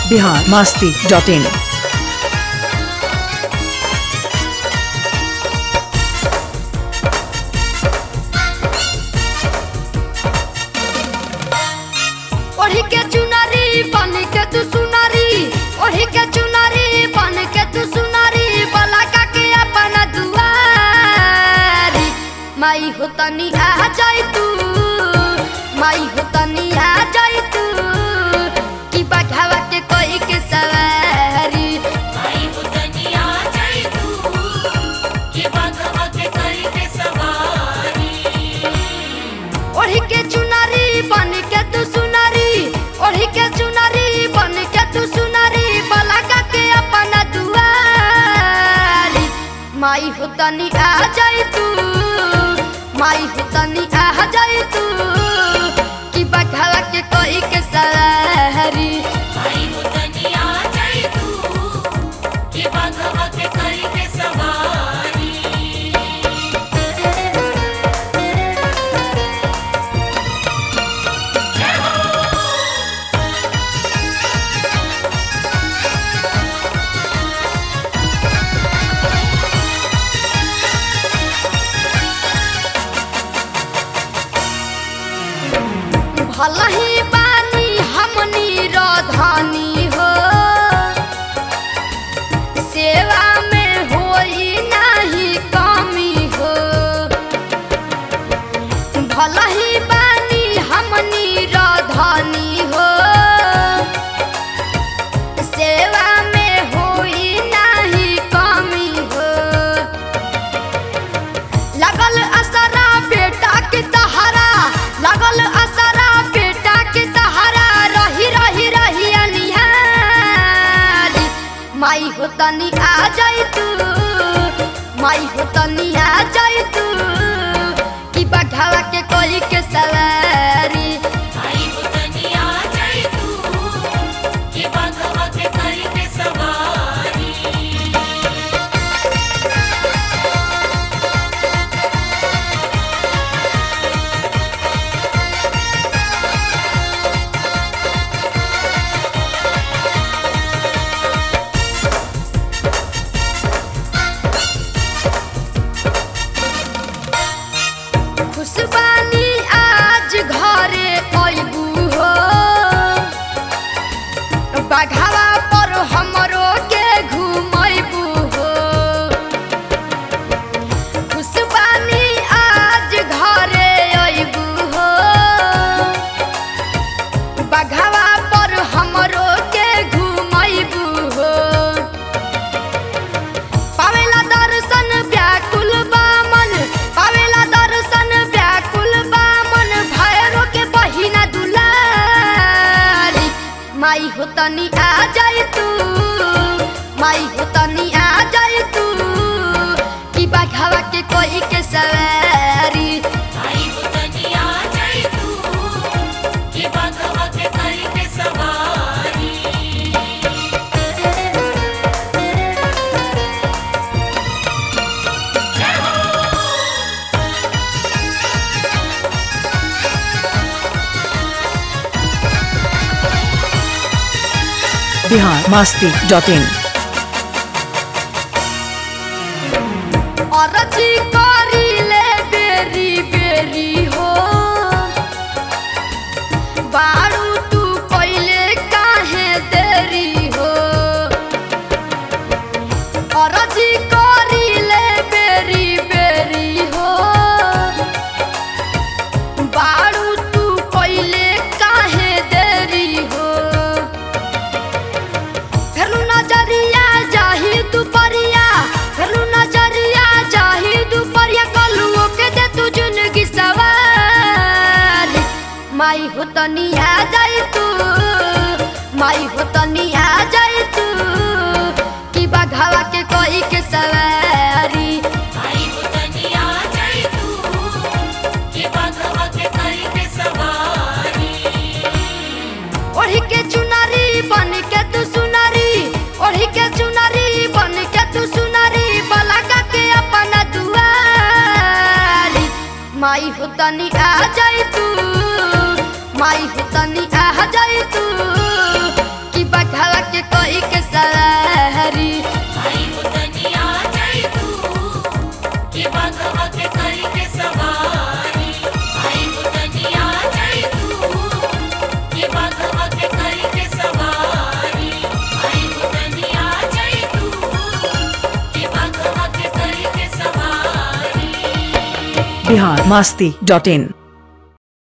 Bihar Masti dot in ओढ़ी के चुनरी बन के तू सुनरी ओढ़ी के चुनरी बन के तू सुनरी बलका के अपन दुआरी माई हो तनी आ जाई तू माई हो तनी आ जाई तू कि बघावा के कोई के सवारी आई हो तनिया जाई तू कि बाघवा के करी के सवारी ओढ़ी के चुनरी बन के तू सुनरी ओढ़ी के चुनरी बन के तू सुनरी बलका के अपन दुआरी माई हो तनी आ जाई तू माई हो तनी आ जाई तू कि बघावा के कोई के सवारी आई हो तनिया जाई तू कि बाघवा के करी के सवारी भला ही बानी हमनी रधानी हो सेवा में होई नाही कमी हो भला ही बानी हमनी रधानी हो सेवा में होई नाही कमी हो लगल असरा बेटा के तहरा लगल असरा बेटा के तहरा रही रही रही अनिहारी माई हो तनी आ जाई तू माई हो तनी आ जाई तू कि बघावा के कोई के सवारी आई हो तनिया जाई तू कि बाघवा के करी के सवारी खुशबानी आज घरे अइबू हो बघावा पर हमरो के घुमैबू हो खुशबानी आज घरे अइबू हो बघावा पर हमरो के घुमैबू हो पावेला दर्शन व्याकुल बामन पावेला दर्शन व्याकुल बामन भैरो के बहिना दुलारी माई हो तनी आ जाई तू माई हो तनी आ जाई तू कि बघावा के कोई के सवारी आई हो तनिया जाई तू कि बाघवा के करी के सवारी बिहार मास्ती डॉट इन अरजी करी ले बेरी बेरी हो बारू तू पहिले काहे देरी हो अरजी करी ले बेरी बेरी हो बारू तू पहिले काहे देरी हो फेरु नजरिया जाही दुपरिया फेरु नजरिया जाही दुपरिया कलुओ के दे तू जिंदगी सवारी माई हो तनी आ जाई तू माई हो तनी आ जाई तू कि बघावा के कोई के सवारी आई हो तनिया जाई तू कि बाघवा के करी के सवारी ओढ़ी के चुनरी बन के तू सुनरी ओढ़ी के चुनरी बन के तू सुनरी बलका के अपन दुआरी माई हो तनी आ जाई तू माई हो तनी आ जाई तू कि बघावा बिहार मास्ती डॉट इन